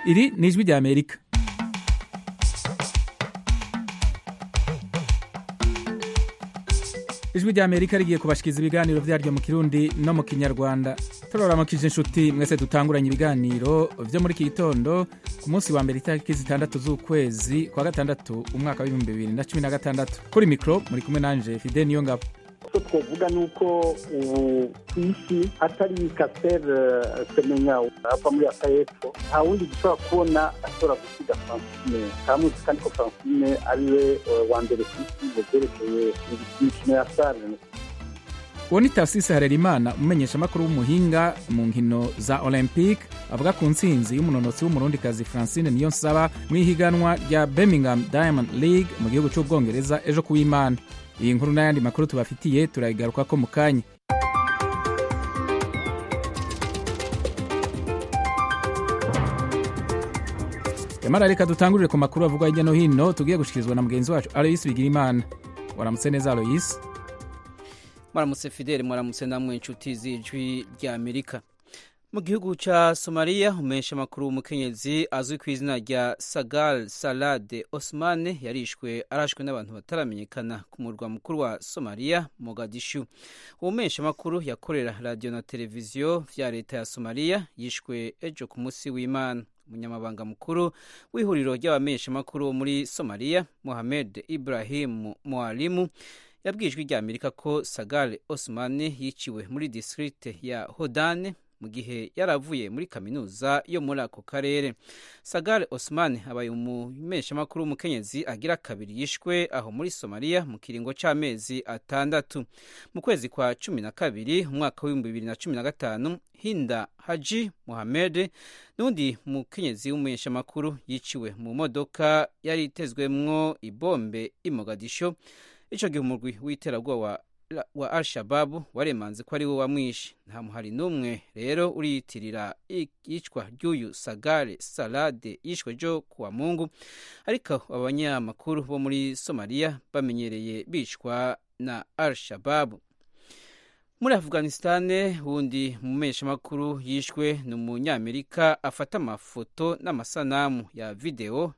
iri ni ijwi rya amerika ijwi rya amerika rigiye kubashikiriza ibiganiro vyaryo mu kirundi no mu kinyarwanda turaramukije inshuti mwese dutanguranye ibiganiro vyo muri iki gitondo ku munsi wa mbere itariki zitandatu z'ukwezi kwa gatandatu umwaka w'ibihumbi bibiri na cumi na gatandatu kuri mikro muri kumwe nanje fide niyo ngabo icyo twavuga ni uko ubu ku isi atari kasere semenya ava muri aka y'epfo nta wundi dushobora kubona ashobora gusiga francine kamuzi kandi ko francine ari we wa mbere ku isi mu byerekeye imikino ya sare uwo ni tasisi harerimana umumenyeshamakuru w'umuhinga mu nkino za olympique avuga ku ntsinzi y'umunonotsi w'umurundikazi francine niyo nsaba mu ihiganwa rya birmingham diamond league mu gihugu cy'ubwongereza ejo kuw'imana iyi nkuru n'ayandi makuru tubafitiye turayigaruka ko mu kanya yamara reka dutangurire ku makuru avugwa hirya no hino tugiye gushikirizwa na mugenzi wacu aloyisi bigirimana waramutse neza aloyisi mwaramutse fideli mwaramutse namwe inshuti z'ijwi rya amerika mu gihugu cya somaliya umesha amakuru w'umukenyezi azwi ku izina rya sagal salade osmane yarishwe arashwe n'abantu bataramenyekana ku murwa mukuru wa somaliya mogadishu uwo mesha amakuru yakorera radiyo na televiziyo vya leta ya somaliya yishwe ejo ku munsi w'imana umunyamabanga mukuru w'ihuriro ry'abamesha amakuru muri somaliya mohamed ibrahim mwalimu yabwiye ijwi rya amerika ko sagale osmane yiciwe muri district ya hodane mu gihe yaravuye muri kaminuza yo muri ako karere sagale osman abaye umumeshamakuru w'umukenyezi agira kabiri yishwe aho muri somaliya mu kiringo c'amezi atandatu mu kwezi kwa cumi na kabiri umwaka w'ibihumbi bibiri na cumi na gatanu hinda haji muhamed n'undi mukenyezi w'umumenyeshamakuru yiciwe mu modoka yari itezwemwo ibombe imogadisho ico gihe umurwi w'iterabwoba wa al-shababu waremanze ko ari we wamwishe nta muhari n'umwe rero uriyitirira iyicwa ry'uyu sagare salade yishwe jo kuwa mungu ariko abanyamakuru bo muri somaliya bamenyereye bicwa na al-shababu muri afghanistan wundi mumeshamakuru yishwe ni umunyamerika afata amafoto n'amasanamu ya videwo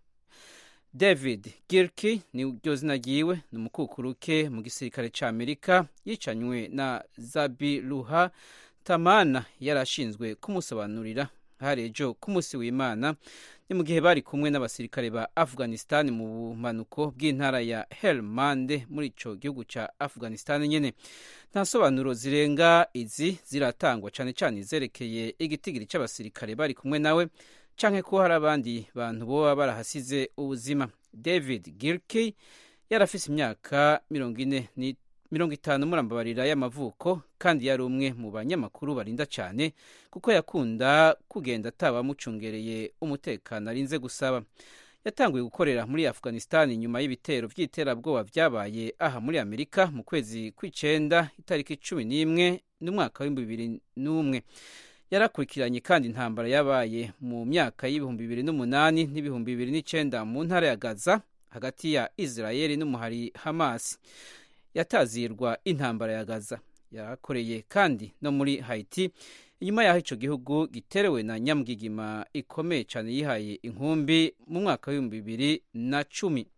david girki ni ryo zina ryiwe ni umukukuruke mu gisirikare cya amerika yicanywe na zabiruha tamana yari ashinzwe kumusobanurira hari ejo ku munsi w'imana ni mu gihe bari kumwe n'abasirikare ba afghanistan mu bumanuko bw'intara ya helmande muri ico gihugu ca afghanistan nyene nta sobanuro zirenga izi ziratangwa cane cane izerekeye igitigiri c'abasirikare bari kumwe nawe canke ko hari abandi bantu boba barahasize ubuzima david girkey yarafise imyaka mirongo itanu murambabarira y'amavuko kandi yari umwe mu banyamakuru barinda cyane kuko yakunda kugenda atabamucungereye umutekano arinze gusaba yatanguye gukorera muri afghanistan nyuma y'ibitero by'iterabwoba byabaye aha muri amerika mu kwezi kw'icenda itariki cumi n'imwe n'umwaka w'ibihumbi bibiri n'umwe yarakurikiranye kandi intambara yabaye mu myaka y'ibihumbi bibiri n'umunani n'ibihumbi bibiri n'icenda mu ntara ya gaza hagati ya israeli n'umuhari hamas yatazirwa intambara ya gaza yarakoreye kandi no muri haiti inyuma y'aho ico gihugu giterewe na nyamugigima ikomeye cane yihaye inkumbi mu mwaka w'ibihumbi bibiri na cumi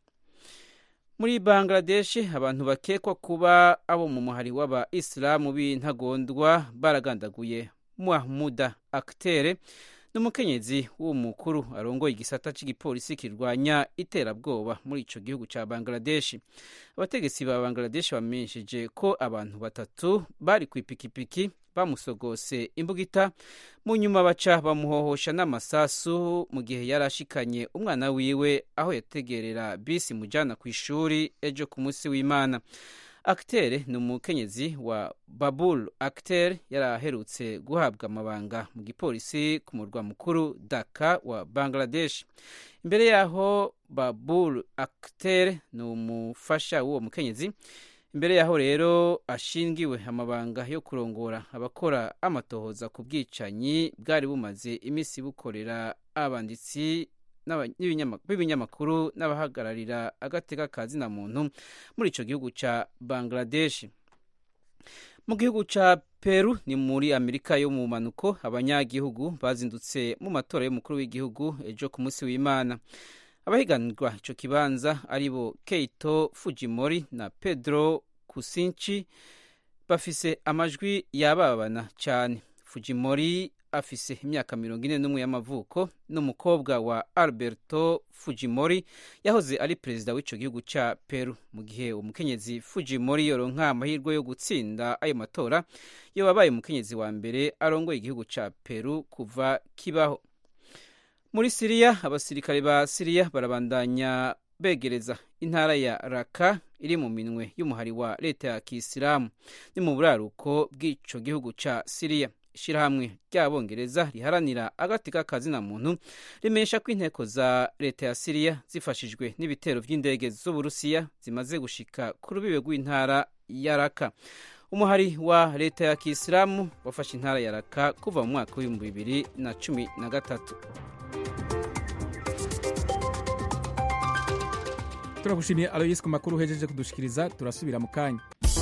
muri bangladesh abantu bakekwa kuba abo mu muhari w'aba isilamu b'intagondwa baragandaguye mahmuda akitere n'umukenyezi w'umukuru arongoye igisata cy'igipolisi kirwanya iterabwoba muri ico gihugu ca bangladesh abategetsi ba bangladesh bamenyesheje ko abantu batatu bari ku ipikipiki bamusogose imbugita mu nyuma baca bamuhohosha n'amasasu mu gihe yari ashikanye umwana wiwe aho yategerera bisi mujana ku ishuri ejo ku munsi w'imana akitere ni umukenyezi wa babul akitere yari aherutse guhabwa amabanga mu gipolisi ku murwa mukuru daka wa bangladesh imbere yaho babul akitere ni umufasha w'uwo mukenyezi imbere yaho rero ashingiwe amabanga yo kurongora abakora amatohoza ku bwicanyi bwari bumaze iminsi bukorera abanditsi b'ibinyamakuru n'abahagararira agateka ka zina muntu muri icyo gihugu cya bangladesh mu gihugu cya peru ni muri amerika yo mu manuko abanyagihugu bazindutse mu matora y'umukuru w'igihugu ejo ku munsi w'imana abahiganirwa ico kibanza aribo keito fujimori na pedro kusinci bafise amajwi yababana cyane fujimori afise imyaka mirongo ine n'umwe y'amavuko n'umukobwa wa alberto fujimori yahoze ari perezida w'ico gihugu ca peru mu gihe umukenyezi fujimori yoronka amahirwe yo gutsinda ayo matora yo wabaye umukenyezi wa mbere arongoye igihugu ca peru kuva kibaho muri siriya abasirikare ba siriya barabandanya begereza intara ya raka iri mu minwe y'umuhari wa leta ya kisilamu ni mu buraruko bw'ico gihugu ca siriya ishirahamwe ry'abongereza riharanira agati k'akazina muntu rimenyesha ko inteko za leta ya siriya zifashijwe n'ibitero vy'indege z'uburusiya zimaze gushika ku rubibe rw'intara ya raka umuhari wa leta ya kisilamu wafashe intara ya raka kuva mu mwaka w'ibihumbi bibiri na cumi na gatatu turagushimiye aloyisi ku makuru uhejeje kudushikiriza turasubira mu kanya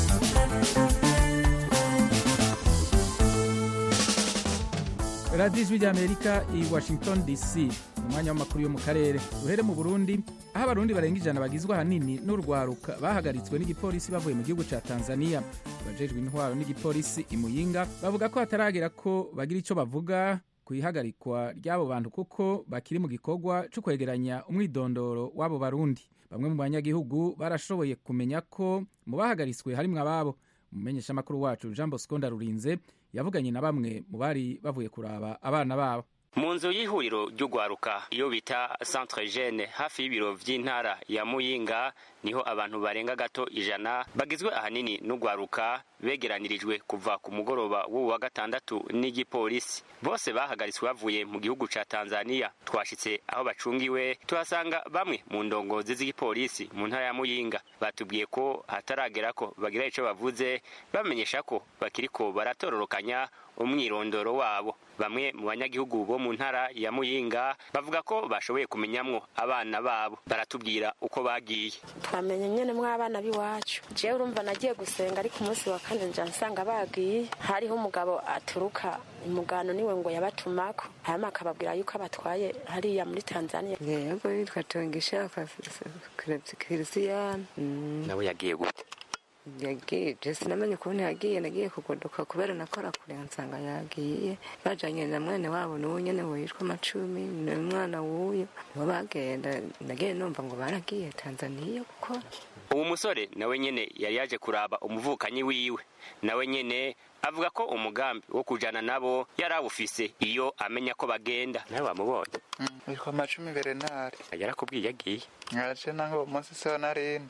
radiyo ijwi ry'amerika i washington dc mu mwanya w'amakuru yo mu karere duhere mu burundi aho abarundi barenga ijana bagizwe ahanini n'urwaruka bahagaritswe n'igipolisi bavuye mu gihugu cya tanzania abajejwe intwaro n'igipolisi i muyinga bavuga ko hataragera ko bagira icyo bavuga ku ihagarikwa ry'abo bantu kuko bakiri mu gikorwa cyo kwegeranya umwidondoro w'abo barundi bamwe mu banyagihugu barashoboye kumenya ko mu bahagaritswe harimwo ababo umumenyeshamakuru wacu jean bosco ndarurinze yavuganye na bamwe mu bari bavuye kuraba abana babo mu nzu y'ihuriro ry'ugwaruka iyo bita centre jeune hafi y'ibiro vy'intara ya muyinga niho abantu barenga gato ijana bagizwe ahanini n'ugwaruka begeranirijwe kuva ku mugoroba w'uwu wa gatandatu n'igipolisi bose bahagaritswe bavuye mu gihugu ca tanzania twashitse aho bacungiwe tuhasanga bamwe mu ndongozi z'igipolisi mu ntara ya muyinga batubwiye ko hataragera ko bagira ico bavuze bamenyesha ko bakiriko baratororokanya umwirondoro wabo bamwe mu banyagihugu bo mu ntara ya muyinga bavuga ko bashoboye kumenyamwo abana babo baratubwira uko bagiye twamenye nyene mw'abana b'iwacu jewe urumva nagiye gusenga ariko umunsi wa kane nja nsanga bagiye hariho umugabo aturuka umugano niwe ngo yabatumako hanyuma akababwira yuko abatwaye hariya muri tanzania yego yitwa tongisha kirisiyani nawe yagiye gute yagiye je sinamenye ukuntu yagiye nagiye kugodoka kubera nakora kure nsanga yagiye bajanye na mwene wabo n'uwo nyene witwa macumi n'umwana w'uyo nibo bagenda nagiye numva ngo baragiye tanzaniya gukora uwo musore nawe nyene yari yaje kuraba umuvukanyi wiwe nawe nyene avuga ko umugambi wo kujana nabo yari awufise iyo amenya ko bagenda nawe wamubonye witwa macumi berenari yarakubwiye yagiye nkaje nange uwo munsi siho narindi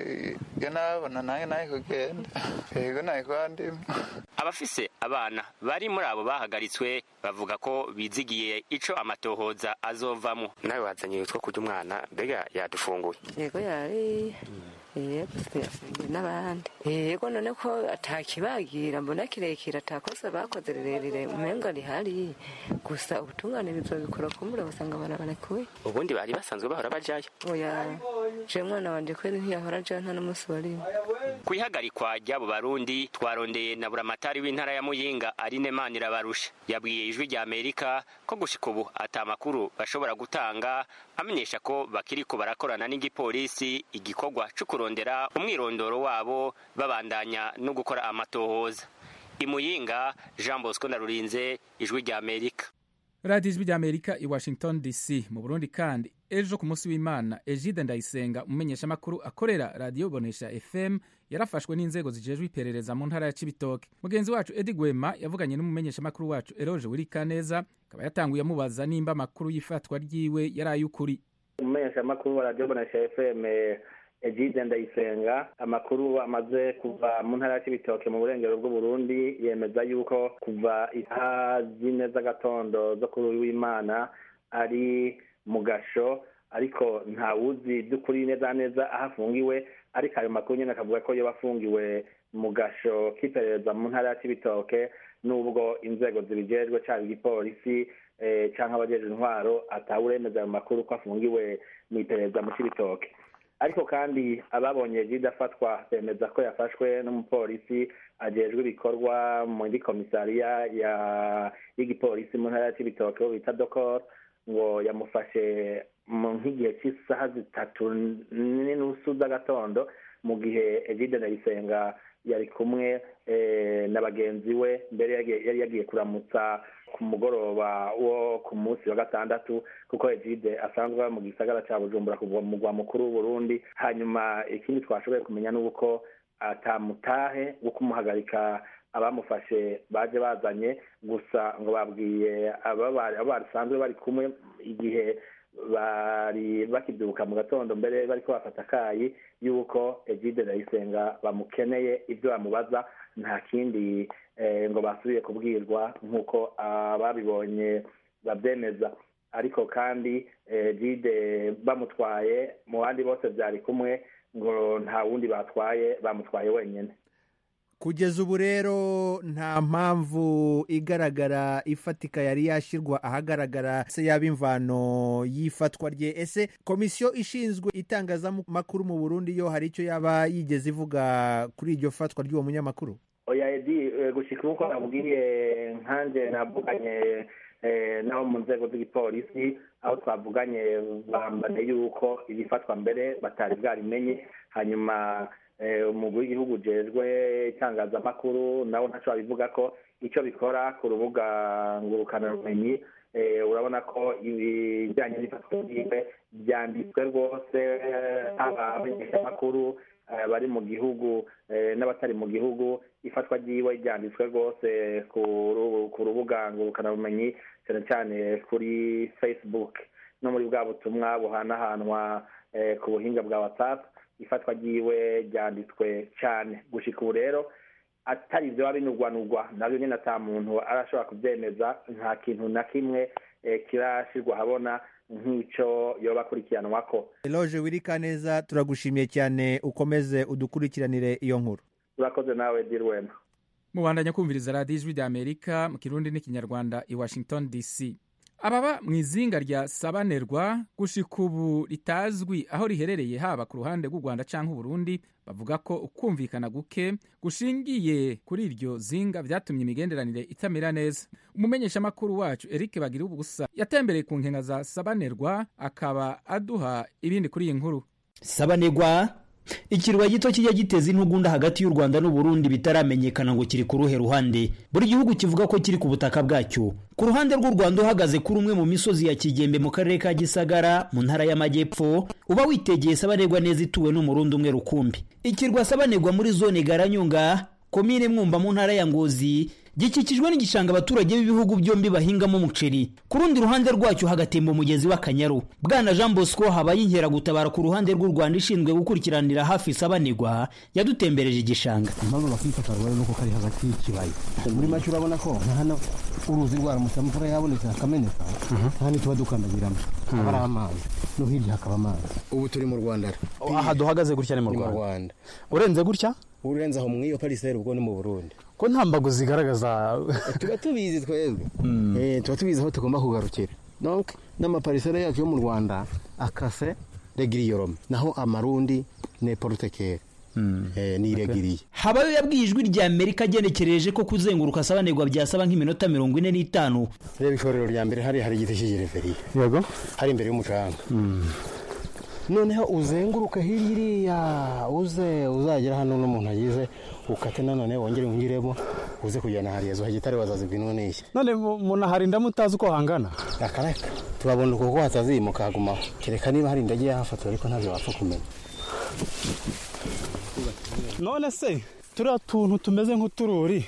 iyo nabona nange naye kugenda yego naye kwandima abafise abana bari muri abo bahagaritswe bavuga ko bizigiye ico amatohoza azovamo nawe wazanye utwo kurya umwana mbega yadufunguye yego yari yego yafungiwe n'abandi yego none ko atakibagira mbona kirekire atakosa bakoze rirerire umenga rihari gusa ubutungane bizobikora kumbura basanga barabarekuye ubundi bari basanzwe bahora bajayo oya je mwana wanje kweri ntiyahora ajayo nta n'umunsi warimwe ku ihagarikwa ry'abo barundi twarondeye na buramatari w'intara ya muyinga arine manirabarusha yabwiye ijwi rya amerika ko gushika ubu ata makuru bashobora gutanga amenyesha ko bakiriko barakorana n'igipolisi igikorwa co kurondera umwirondoro wabo babandanya no gukora amatohoza imuyinga jean bosco ndarurinze ijwi rya amerika radiyo ijwi ry'amerika i washington dc mu burundi kandi ejo ku munsi w'imana egide ndayisenga umumenyeshamakuru akorera radiyo bonesha fm yarafashwe n'inzego zijejwe iperereza mu ntara ya cibitoke mugenzi wacu edi gwema yavuganye n'umumenyeshamakuru wacu eroje wirikaneza akaba yatanguye amubaza nimba amakuru y'ifatwa ryiwe yari ay'ukuri umumenyeshamakuru wa radiyo bonesha fm egide ndayisenga amakuru amaze kuva mu ntara ya cibitoke mu burengero bw'uburundi yemeza yuko kuva isaha zine z'agatondo zo kuri uyu w'imana ari mu gasho ariko ntawuzi by'ukuri neza neza aho afungiwe ariko ayo makuru nyine akavuga ko yoba afungiwe mu gasho k'iperereza mu ntara ya cibitoke n'ubwo inzego zibijejwe cyaba igipolisi cyangwa abajejwe intwaro atawuremeza ayo makuru ko afungiwe mu iperereza mu cibitoke ariko kandi ababonye jide afatwa bemeza ko yafashwe n'umupolisi ajejwe ibikorwa muri komisariya y'igipolisi mu ntara ya cibitoke bo bita dokor ngo yamufashe nk'igihe cy'isaha zitatu n'inusu z'agatondo mu gihe egide ndayisenga yari kumwe na bagenzi we mbere yari yagiye kuramutsa ku mugoroba wo ku munsi wa gatandatu kuko egide asanzwe mu gisagara cya bujumbura kuva mu mugwa mukuru w'uburundi hanyuma ikindi twashoboye kumenya ni uko atamutahe wo kumuhagarika abamufashe baje bazanye gusa ngo babwiye abo basanzwe bari kumwe igihe bari bakibyuka mu gatondo mbere bariko bafata akayi y'uko egide ndayisenga bamukeneye ibyo bamubaza nta kindi ngo basubiye kubwirwa nk'uko ababibonye babyemeza ariko kandi egide bamutwaye mu bandi bose byari kumwe ngo nta wundi batwaye bamutwaye wenyine kugeza ubu rero nta mpamvu igaragara ifatika yari yashyirwa ahagaragara se yaba imvano y'ifatwa rye ese komisiyo ishinzwe itangazamakuru mu burundi yo hari icyo yaba yigeze ivuga kuri iryo fatwa ry'uwo munyamakuru oya edi gushyika nk'uko nabwiye nkanjye navuganye n'abo mu nzego z'igipolisi aho twavuganye bambane yuko iri fatwa mbere batari bwarimenye hanyuma umugwi w'igihugu ujejwe itangazamakuru nawe ntacyo babivuga ko icyo bikora ku rubuga ngurukanabumenyi urabona ko ibijyanye n'ifatwa ryiwe byanditswe rwose haba abamenyeshamakuru bari mu gihugu n'abatari mu gihugu ifatwa ryiwe ryanditswe rwose ku rubuga ngurukanabumenyi cyane cyane kuri facebook no muri bwa butumwa buhanahanwa ku buhinga bwa whatsapp ifatwa ryiwe ryanditswe cyane gushyika ubu rero atari ibyo binugwanugwa nabyo nyine ata muntu arashobora kubyemeza nta kintu na kimwe kirashyirwa ahabona nk'icyo yoba akurikiranwa ko eloge wirika neza turagushimiye cyane ukomeze udukurikiranire iyo nkuru urakoze nawe dirwema mubandanya kumviriza radiyo ijwi ry'amerika mu kirundi n'ikinyarwanda i washington dc ababa mu izinga rya sabanerwa gushika ubu ritazwi aho riherereye haba ku ruhande rw'u rwanda cyangwa uburundi bavuga ko ukumvikana guke gushingiye kuri iryo zinga byatumye imigenderanire itamera neza umumenyeshamakuru wacu eric bagira ubusa yatembereye ku nkenga za sabanerwa akaba aduha ibindi kuri iyi nkuru sabanerwa ikirwa gito kijya giteza intugunda hagati y'u rwanda n'uburundi bitaramenyekana ngo kiri ku ruhe ruhande buri gihugu kivuga ko kiri ku butaka bwacyo ku ruhande rw'u rwanda uhagaze kuri umwe mu misozi ya kigembe mu karere ka gisagara mu ntara y'amajyepfo uba witegeye sabanegwa neza ituwe n'umurundi umwe rukumbi ikirwa sabanegwa muri zone garanyunga komine mwumba mu ntara ya ngozi gikikijwe n'igishanga abaturage b'ibihugu byombi bahingamo umuceri ku rundi ruhande rwacyo hagatemba umugezi w'akanyaru bwana jean bosco habaye inkeragutabara ku ruhande rw'u rwanda ishinzwe gukurikiranira hafi isabanirwa yadutembereje igishanga impamvu bakifata rwari nuko kari hagati y'ikibaya muri make urabona ko nka hano uruzi rwaramutse imvura yabonetse hakameneka hano tuba dukandagiramo haba ari amazi no hirya hakaba amazi ubu turi mu rwanda aha duhagaze gutya ni mu rwanda urenze gutya urenze aho mu iyo pariseri ubwo ni mu burundi ko nta mbago zigaragaza tuba tubizi twebwe tuba tubizi aho tugomba kugarukira donc n'amapariseri yacu yo mu rwanda akase regiriyorome naho amarundi ni porotekeri ni iregiriye habayo yabwiye ijwi rya amerika agenekereje ko kuzenguruka asabanirwa byasaba nk'iminota mirongo ine n'itanu reba ishorero rya mbere hari hari igiti cy'igereveriya yego hari imbere y'umucanga noneho uzenguruke hirya uze uzagera hano n'umuntu agize ukate nanone wongere wingiremo uze kujyana hariya zo hagitare wazazibwinwa n'iki none umuntu aharinda mutazi uko hangana akareka tubabona uko ko hatazimuka hagumaho kereka niba hari indege yahafatwa ariko ntabyo wapfa kumenya none se turiya tuntu tumeze nk'utururi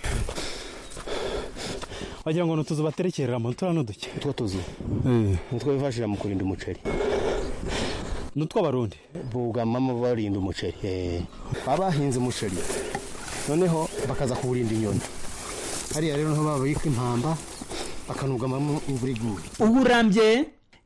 wagira ngo ni utuzu baterekereramo turiya n'uduke utwo tuzu nitwo bifashisha mu kurinda umuceri ni utw'abarundi bugamamo barinda umuceri baba bahinze umuceri noneho bakaza kuwurinda inyoni hariya rero niho babika impamba bakanugamamo imvura iguye ubu urambye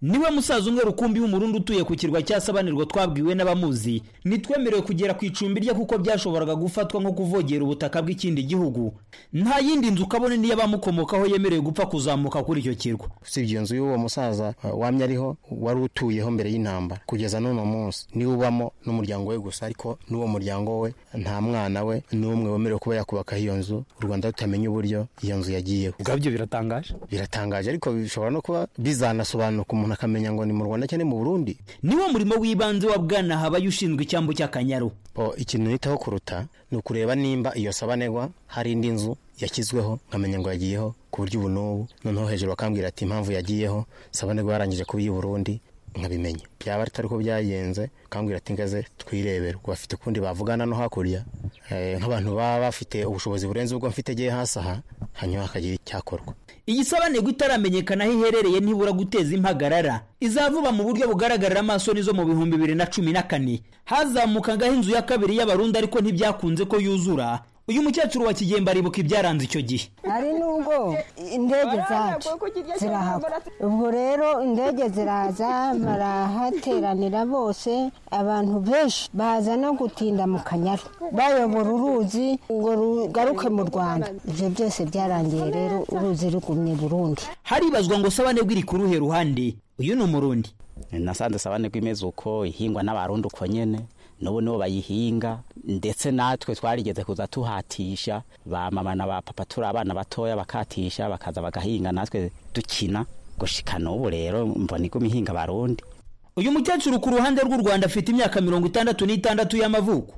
niwe musaza umwe rukumbi w'umurundi utuye ku kirwa cya sabanirwa twabwiwe n'abamuzi ntitwemerewe kugera ku icumbi rye kuko byashoboraga gufatwa nko kuvogera ubutaka bw'ikindi gihugu nta yindi nzu kabone niyo abamukomokaho yemerewe gupfa kuzamuka kuri icyo kirwa usibye iyo nzu y'uwo musaza uh, wamye ariho wari utuyeho mbere y'intambara kugeza n'uno munsi niwe ubamo n'umuryango we gusa ariko n'uwo muryango we nta mwana we n'umwe wemerewe kuba yakubakaho iyo nzu u rwanda rutamenya uburyo iyo nzu yagiyeho ubwabyo biratangaje biratangaje ariko bishobora no kuba bizanasobanuka umuntu akamenya ngo ni mu rwanda cyangwa mu burundi niwo murimo w'ibanze wa bwana habaye ushinzwe icyambu cy'akanyaru o ikintu nitaho kuruta ni ukureba nimba iyo sabanegwa hari indi nzu yashyizweho nkamenya ngo yagiyeho ku buryo ubu n'ubu noneho hejuru bakambwira ati impamvu yagiyeho sabanegwa yarangije kuba iy'i burundi nkabimenya byaba atari ko byagenze bakambwira ati ngaze twirebere ubwo bafite ukundi bavugana no hakurya nk'abantu baba bafite ubushobozi burenze ubwo mfite agiye hasi aha hanyuma hakagira icyakorwa iyi sabanegwa itaramenyekana aho iherereye ntibura guteza impagarara izavuba mu buryo bugaragarira amaso nizo mu bihumbi bibiri na cumi na kane hazamukagaho inzu ya kabiri y'abarundi ariko ntibyakunze ko yuzura uyu mukecuru wa kigembe aribuka ibyaranze icyo gihe hari n'ubwo indege zacu zirahagwa ubwo rero indege ziraza barahateranira bose abantu benshi baza no gutinda mu kanyaru bayobora uruzi ngo rugaruke mu rwanda ibyo byose byarangiye rero uruzi rugumye burundi haribazwa ngo sabanegwa iri ku ruhe ruhande uyu ni umurundi nasanze sabanegwa imeze uko ihingwa n'abarundi uko nyene n'ubu nibo bayihinga ndetse natwe twarigeze kuza tuhatisha ba mama na ba papa turi abana batoya bakatisha bakaza bagahinga natwe dukina gushika n'ubu rero mbona iguma ihinga abarundi uyu mukecuru ku ruhande rw'u rwanda afite imyaka mirongo itandatu n'itandatu y'amavuko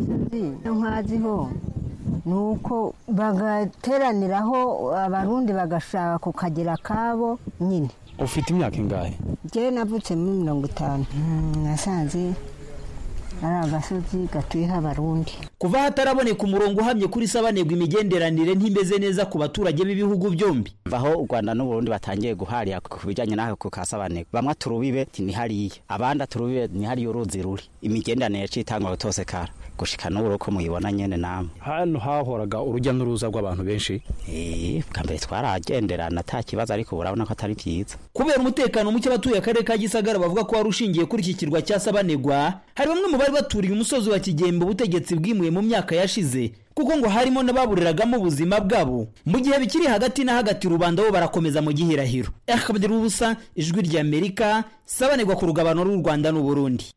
nkaziho ni uko bagateraniraho abarundi bagashaka ku kagera kabo nyine ufite imyaka ingahe njyewe navutse muri mirongo itanu nasanze ari agasozi gatuyeho abarundi kuva hataraboneka umurongo uhamye kuri sabanegwa imigenderanire ntimeze neza ku baturage b'ibihugu byombi aho u rwanda n'uburundi batangiye guharira ku bijyanye n'ako ka sabanegwa bamwe turubibe ni hariya abandi turubibe ni hariya uruzi ruri imigenderanire yaciye itangwa gutose kara gushika n'ubu uko muyibona nyene namwe hano hahoraga urujya n'uruza rw'abantu benshi eh bwa mbere twaragenderana ata kibazo ariko urabona ko atari byiza kubera umutekano muke abatuye akarere ka gisagara bavuga ko wari ushingiye kuri iki kirwa cya sabanegwa hari bamwe mu bari baturiye umusozi wa kigembe ubutegetsi bwimuye mu myaka yashize kuko ngo harimo n'ababuriragamo ubuzima bwabo mu gihe bikiri hagati na hagati rubanda bo barakomeza mu gihirahiro akabadira ubusa ijwi ry'amerika sabanegwa ku rugabano rw'u rwanda n'uburundi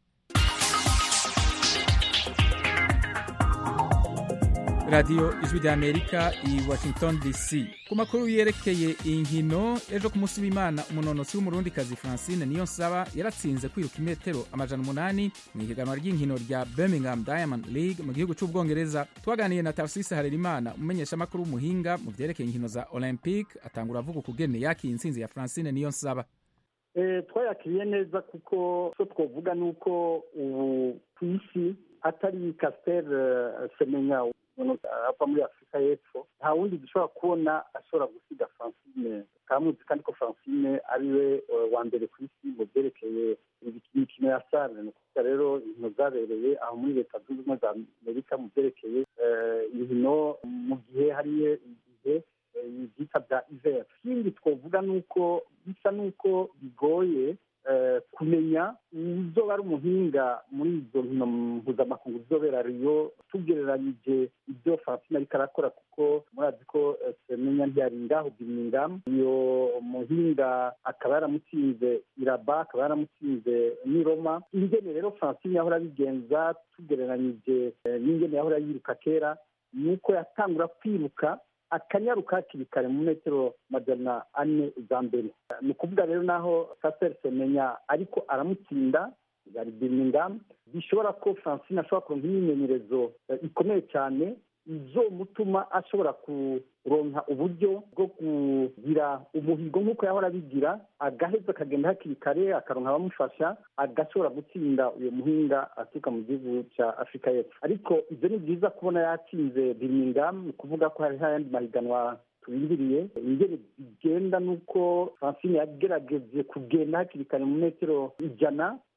radiyo ijwi ry'amerika i washington dc ku makuru yerekeye inkino ejo ku munsi w'imana umunonotsi w'umurundikazi francine niyo nsaba yaratsinze kwiruka imetero amajana umunani mu ihiganwa ry'inkino rya birmingham diamond league mu gihugu cy'ubwongereza twaganiye na tarsisi harerimana umumenyeshamakuru w'umuhinga mu byerekeye inkino za olympique atangura avuga ukugene yakiye intsinzi ya francine niyo nsaba twayakiriye neza kuko icyo twavuga ni uko ubu ku isi atari kasiteri semenya ava muri afurika y'epfo nta wundi dushobora kubona ashobora gusiga francine kamuzi kandi ko francine ariwe wa mbere ku isi mu byerekeye imikino ya sare ni ukuvuga rero inkino zabereye aho muri leta zunze ubumwe za amerika mu byerekeye inkino mu gihe hariyo igihe ibyita bya iveri ikindi twavuga ni uko bisa n'uko bigoye kumenya uzoba ari umuhinga muri izo nkino mpuzamakungu zizobera riyo tugereranyije ibyo francine ariko arakora kuko murazi ko semenya ntiyari ngaho birmingham iyo muhinga akaba yaramutsinze iraba akaba yaramutsinze n'i roma ingene rero francine yahora abigenza tugereranyije n'ingene yahora yiruka kera ni uko yatangura kwiruka akanyaruka hakiri kare mu metero majana ane za mbere ni ukuvuga rero naho kaseri semenya ariko aramutsinda yari birmingham bishobora ko francine ashobora kuronka imyimenyerezo ikomeye cyane izomutuma ashobora kuronka uburyo bwo kugira umuhigo nk'uko yahora abigira agaheza akagenda hakiri kare akaronka abamufasha agashobora gutsinda uyu muhinga aturuka mu gihugu cya afurika y'epfo ariko ibyo ni byiza kubona yatsinze birmingham ni ukuvuga ko hariho ayandi mahiganwa turindiriye ingene bigenda nuko francine yagerageje kugenda hakiri kare mu metero ijana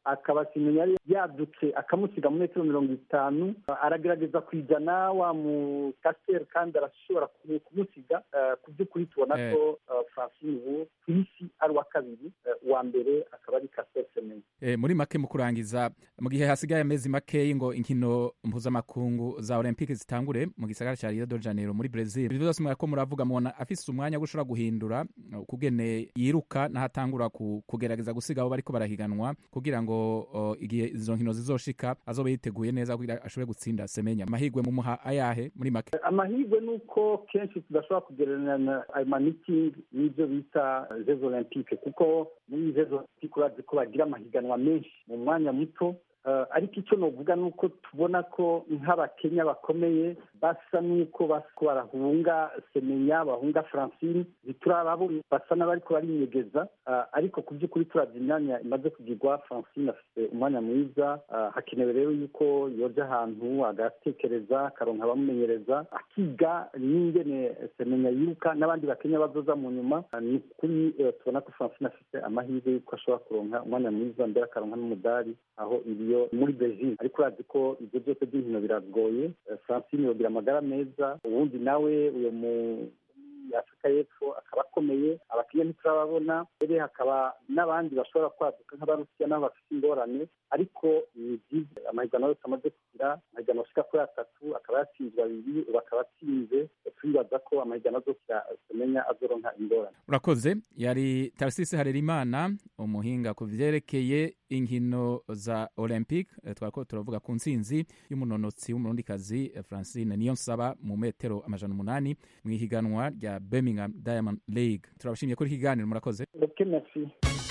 akaba simenya yari yadutse akamusiga mu metero mirongo itanu aragerageza kwijana wa mukaseri kandi arashobora kumusiga ku by'ukuri tubona ko francine ubu ku isi ari uwa kabiri uwa mbere akaba ari kaseri semenya muri make mu kurangiza mu gihe hasigaye amezi makeyi ngo inkino mpuzamakungu za olympique zitangure mu gisagara cya rio de janeiro muri brazil ibyo byose mwako muravuga mubona afise umwanya wo gushobora guhindura ukugene yiruka n'ahatangura kugerageza gusiga abo bariko barahiganwa kugira ngo igihe izo nkino zizoshika azobe yiteguye neza kugira ashobore gutsinda semenya amahirwe mumuha ayahe muri make amahirwe ni uko kenshi tudashobora kugereranya ayo manitingi n'ibyo bita jeux olympique kuko muri jeux olympique urazi ko bagira amahiganwa menshi mu mwanya muto ariko icyo navuga ni uko tubona ko nk'abakenya bakomeye basa n'uko barahunga semenya bahunga francine ntiturababona basa n'abariko barinyegeza ariko ku by'ukuri turabya imyanya imaze kugirwa francine afite umwanya mwiza hakenewe rero yuko yoja ahantu agatekereza akaronka abamumenyereza akiga n'ingene semenya yiruka n'abandi bakenya bazoza mu nyuma ni ukuri tubona ko francine afite amahirwe yuko ashobora kuronka umwanya mwiza mbere akaronka n'umudari aho iriyo muri beijing ariko urazi ko ibyo byose by'inkino biragoye francine yogira amagara meza ubundi nawe uyo mu afurika y'epfo akaba akomeye abakiriya ntiturababona mbere hakaba n'abandi bashobora kwaduka nk'abarusiya nabo bafite ingorane ariko ni byiza amahiganwa yose amaze kugira amahiganwa ashika kuri atatu akaba yatsinzwe abiri ubu akaba atsinze turibaza ko amahiganwa azose tumenya azoronka ingorane urakoze yari tarisisi harerimana umuhinga ku vyerekeye inkino za olympique twariko turavuga ku ntsinzi y'umunonotsi w'umurundikazi francine niyo nsaba mu metero amajana umunani mu ihiganwa rya birmingham diamond league turabashimiye kuri kiganiro murakoze okay, merci.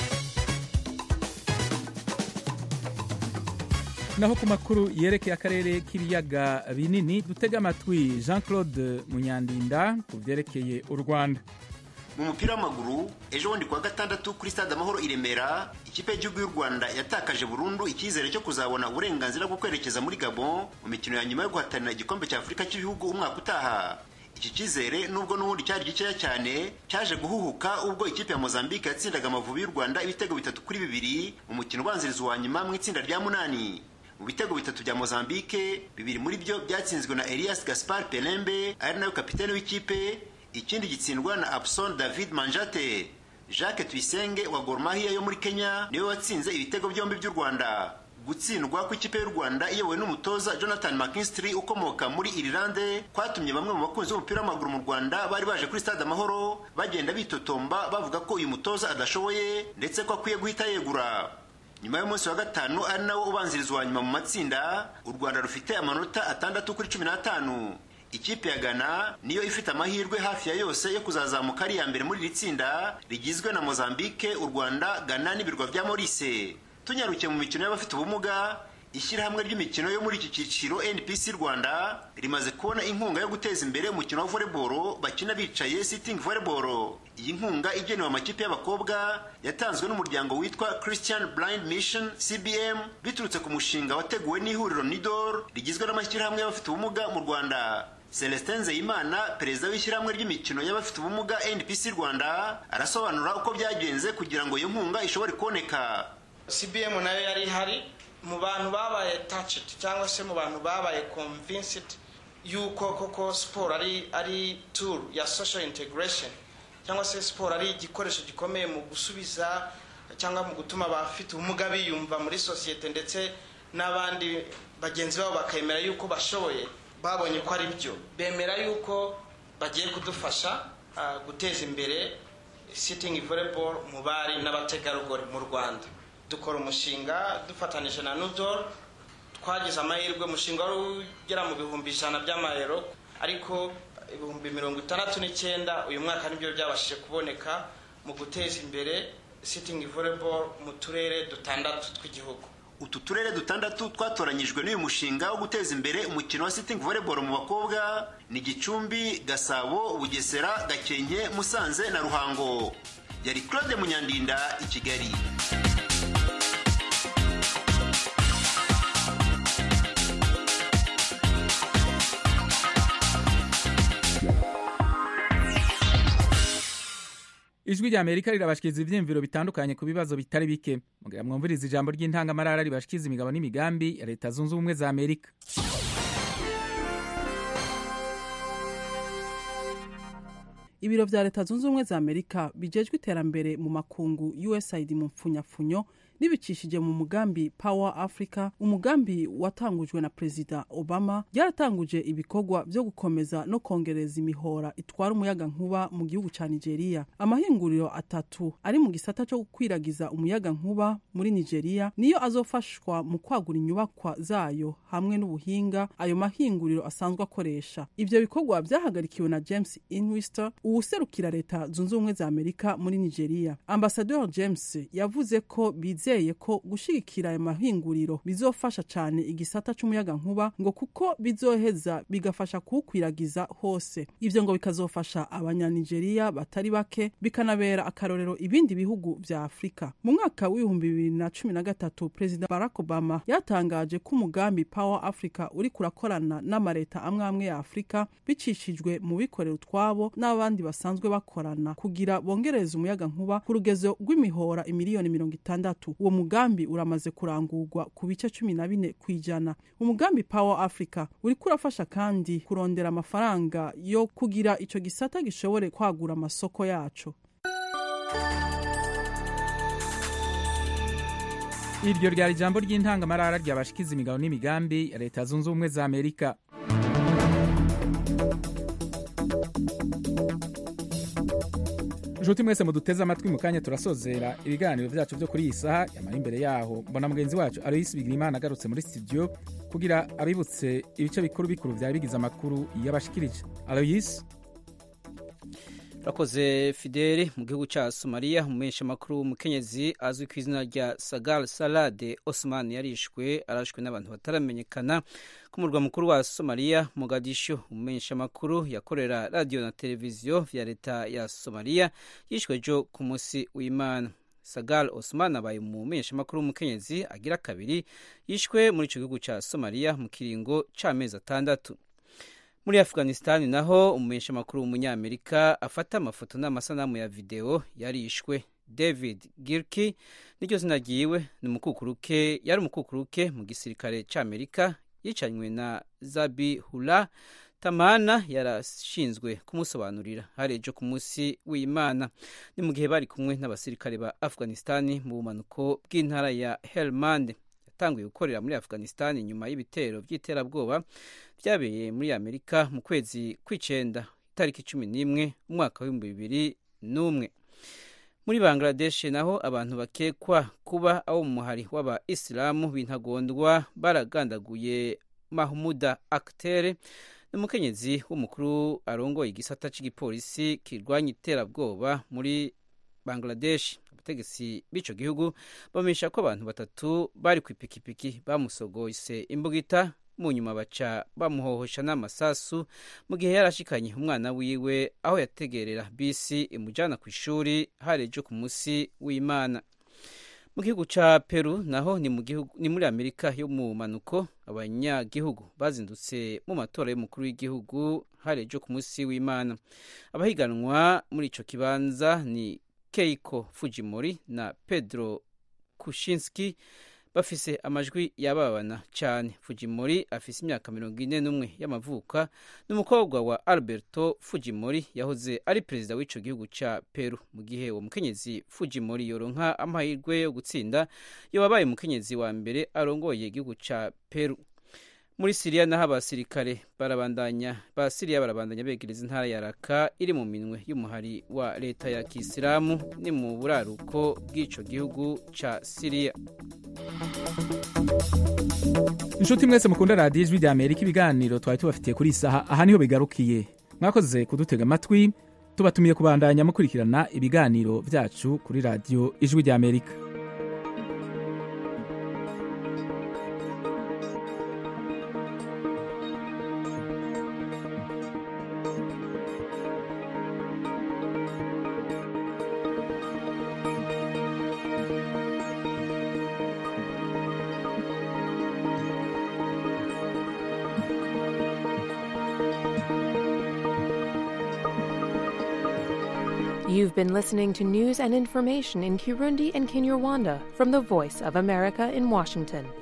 naho ku makuru yerekeye akarere k'ibiyaga binini dutega amatwi jean claude munyandinda ku byerekeye u rwanda mu mupira w'amaguru ejo bundi kuwa gatandatu kuri stade amahoro i remera ikipe y'igihugu y'u rwanda yatakaje burundu icyizere cyo kuzabona uburenganzira bwo kwerekeza muri gabon mu mikino ya nyuma yo guhatanira igikombe cya afurika cy'ibihugu umwaka utaha iki cyizere nubwo n'ubundi cyari gikeya cyane cyaje guhuhuka ubwo ikipe ya mozambique yatsindaga amavubi y'u rwanda ibitego bitatu kuri bibiri mu mukino ubanziriza uwa nyuma mu itsinda rya munani mu bitego bitatu bya mozambique bibiri muri byo byatsinzwe na elias gaspar pelembe ari nawe kapitene w'ikipe ikindi gitsindwa na abson david manjate jacques tuyisenge wa gormahiya yo muri kenya niwe watsinze ibitego byombi by'u rwanda gutsindwa kw'ikipe y'u rwanda iyobowe n'umutoza jonathan mckinstry ukomoka muri irilande kwatumye bamwe mu bakunzi b'umupira w'amaguru mu rwanda bari baje kuri stade amahoro bagenda bitotomba bavuga ko uyu mutoza adashoboye ndetse ko akwiye guhita yegura nyuma y'umunsi wa gatanu ari nawo ubanziriza uwa nyuma mu matsinda u rwanda rufite amanota atandatu kuri cumi n'atanu ikipe ya ghana niyo ifite amahirwe hafi ya yose yo kuzazamuka ari iya mbere muri iri tsinda rigizwe na mozambique u rwanda ghana n'ibirwa bya morise tunyarukiye mu mikino y'abafite ubumuga ishyirahamwe ry'imikino yo muri iki cyiciro npc rwanda rimaze kubona inkunga yo guteza imbere umukino wa volleyball bakina bicaye sitting volleyball iyi nkunga igenewe amakipe y'abakobwa yatanzwe n'umuryango witwa christian blind mission cbm biturutse ku mushinga wateguwe n'ihuriro nidor rigizwe n'amashyirahamwe y'abafite ubumuga mu rwanda celestin nzeyimana perezida w'ishyirahamwe ry'imikino y'abafite ubumuga npc rwanda arasobanura uko byagenze kugira ngo iyo nkunga ishobore kuboneka cbm nayo yari ihari mu bantu babaye touched cyangwa se mu bantu babaye convinced yuko koko siporo ari ari tool ya social integration cyangwa se siporo ari igikoresho gikomeye mu gusubiza cyangwa mu gutuma abafite ubumuga biyumva muri sosiyete ndetse n'abandi bagenzi babo bakemera yuko bashoboye babonye ko ari byo bemera yuko bagiye kudufasha guteza imbere sitting volleyball mu bari n'abategarugori mu rwanda dukora umushinga dufatanije na nudor twagize amahirwe umushinga wari ugera mu bihumbi ijana by'amayero ariko ibihumbi mirongo itandatu n'icyenda uyu mwaka nibyo byabashije kuboneka mu guteza imbere sitting volleyball mu turere dutandatu tw'igihugu utu turere dutandatu twatoranyijwe n'uyu mushinga wo guteza imbere umukino wa sitting volleyball mu bakobwa ni gicumbi gasabo bugesera gakenke musanze na ruhango yari claude munyandinda i kigali ijwi rya amerika rirabashikiriza ivyiyumviro bitandukanye ku bibazo bitari bike mugira mwumviriza ijambo ry'intangamarara ribashikiriza imigabo n'imigambi ya leta zunze ubumwe za amerika ibiro vya leta zunze ubumwe za amerika bijejwe iterambere mu makungu usaid mu mpfunyapfunyo nibicishije mu mugambi power africa umugambi watangujwe na perezida obama ryaratanguje ibikorwa vyo gukomeza no kongereza imihora itwara umuyaga nkuba mu gihugu ca nigeria amahinguriro atatu ari mu gisata co gukwiragiza umuyaga nkuba muri nigeria niyo azofashwa mu kwagura inyubakwa zayo hamwe n'ubuhinga ayo mahinguriro asanzwe akoresha ivyo bikorwa vyahagarikiwe na james inwister uwuserukira leta zunze ubumwe za amerika muri nigeria ambasador james yavuze ko bizeye ko gushigikira ayo mahinguriro bizofasha cane igisata c'umuyaga nkuba ngo kuko bizoheza bigafasha kuwukwiragiza hose ivyo ngo bikazofasha abanyanigeriya batari bake bikanabera akarorero ibindi bihugu vya afurika mu mwaka w'ibihumbi bibiri na cumi na gatatu perezida barack obama yatangaje ko umugambi power africa uri kurakorana n'amareta amwe amwe ya afurika bicishijwe mu bikorera utwabo n'abandi basanzwe bakorana kugira bongereze umuyaga nkuba ku rugezo rw'imihora imiliyoni mirongo itandatu uwo mugambi uramaze kurangurwa ku bice cumi na bine ku ijana umugambi power africa uriko urafasha kandi kurondera amafaranga yo kugira ico gisata gishobore kwagura amasoko yaco iryo ryari ijambo ry'intangamarara ryabashikiza imigabo n'imigambi ya leta zunze ubumwe za amerika nshuti mwese muduteze amatwi mu kanya turasozera ibiganiro vyacu vyo kuri iyi saha yamara imbere yaho mbona mugenzi wacu aloyisi bigirimana agarutse muri studio kugira abibutse ibice bikuru bikuru vyari bigize amakuru yabashikirije aloyisi urakoze fideli mu gihugu cya somaliya umumenyesha makuru w'umukenyezi azwi ku izina rya sagal salade osman yarishwe arashwe n'abantu bataramenyekana ku murwa mukuru wa somaliya mogadisho umumenyesha makuru yakorera radiyo na televiziyo vya leta ya somaliya yishwe jo ku munsi w'imana sagal osman abaye umumenyesha makuru w'umukenyezi agira kabiri yishwe muri icyo gihugu cya somaliya mu kiringo c'amezi atandatu muri afghanistan naho umumenyesha makuru w'umunyamerika afata amafoto n'amasanamu ya videwo yarishwe david girki niryo zina ryiwe ni umukukuruke yari umukukuruke mu gisirikare cy'amerika yicanywe na zabi hula tamana yarashinzwe kumusobanurira hari ejo ku munsi w'imana ni mu gihe bari kumwe n'abasirikare ba afghanistan mu bumanuko bw'intara ya helmand yatanguye gukorera muri afghanistan nyuma y'ibitero by'iterabwoba byabereye muri amerika mu kwezi kw'icenda itariki cumi n'imwe umwaka w'ibihumbi bibiri n'umwe muri bangladesh naho abantu bakekwa kuba abo mu muhari w'aba isilamu b'intagondwa baragandaguye mahmuda aktere n'umukenyezi w'umukuru arongoye igisata cy'igipolisi kirwanya iterabwoba muri bangladesh abategetsi b'ico gihugu bamenyesha ko abantu batatu bari ku ipikipiki bamusogoyse imbugita mu nyuma baca bamuhohosha n'amasasu mu gihe yarashikanye umwana wiwe aho yategerera bisi imujana ku ishuri hari ejo ku munsi w'imana mu gihugu ca peru naho ni, mu gihugu, ni muri amerika yo mu manuko abanyagihugu bazindutse mu matora y'umukuru w'igihugu hari ejo ku munsi w'imana abahiganwa muri ico kibanza ni keiko fujimori na pedro kushinski bafise amajwi yababana cyane fujimori afise imyaka mirongo ine n'umwe y'amavuka n'umukobwa wa alberto fujimori yahoze ari perezida w'ico gihugu ca peru mu gihe uwo mukenyezi fujimori yoronka amahirwe yo gutsinda yowabaye umukenyezi wa mbere arongoye igihugu ca peru muri siriya naho abasirikare barabandanya ba siriya barabandanya begereza intara ya raka iri mu minwe y'umuhari wa leta ya kisilamu ni mu buraruko bw'ico gihugu ca siriya inshuti mwese mukunda radiyo ijwi rya amerika ibiganiro twari tubafitiye kuri iyi saha aha niho bigarukiye mwakoze kudutega amatwi tubatumiye kubandanya mukurikirana ibiganiro byacu kuri radiyo ijwi rya amerika You've been listening to news and information in Kirundi and Kinyarwanda from the Voice of America in Washington.